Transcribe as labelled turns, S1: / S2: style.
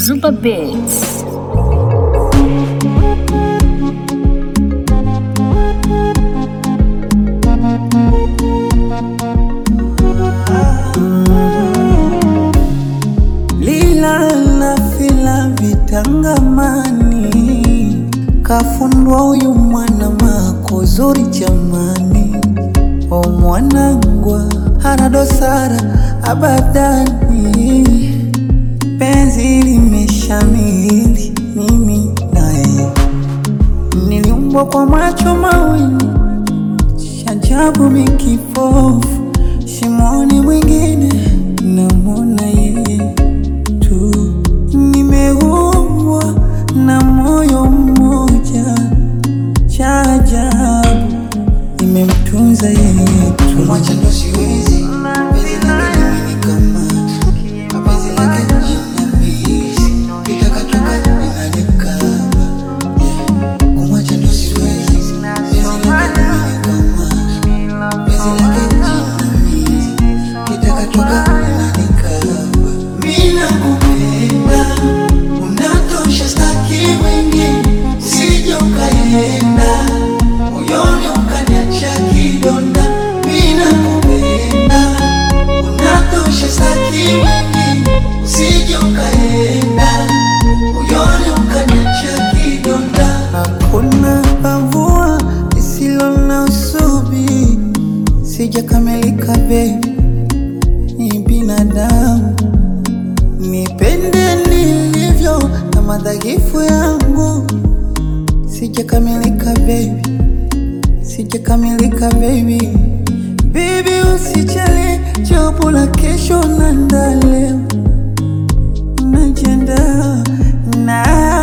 S1: Zuba Beats.
S2: lila na fila vitangamani, kafundwa huyu mwana mako zuri jamani, o mwanangwa hana dosara abadani, penzi limeshamili mimi naye, niliumbwa kwa macho mawili shajabu mikipofu shimoni mwingine namwona yeye tu, nimeumbwa na moyo mmoja cha ajabu, nimemtunza yeye tu.
S3: Mwacha ndo siwezi, penzi lake limenikamata, mapenzi lake jinamizi, likakatoka linanikaba. Yeah. Kumwacha ndo siwezi, penzi lake limenikamata, penzi lake jinamizi, likakatoka linanikaba. Mimi nakupenda, unatosha, staki mwingine, usije ukaenda moyoni ukaniacha kidonda. Mimi nakupenda, unatosha, staki mwingine, usije ukaenda moyoni ukaniacha kidonda.
S2: Hakuna pavua lisilo na usubi, sijakamilika baby, ni binadamu, nipende nilivyo na madhaifu yangu, sijakamilika baby, sijakamilika baby. Baby usijali, jopo la kesho na ndaleo najiandaa na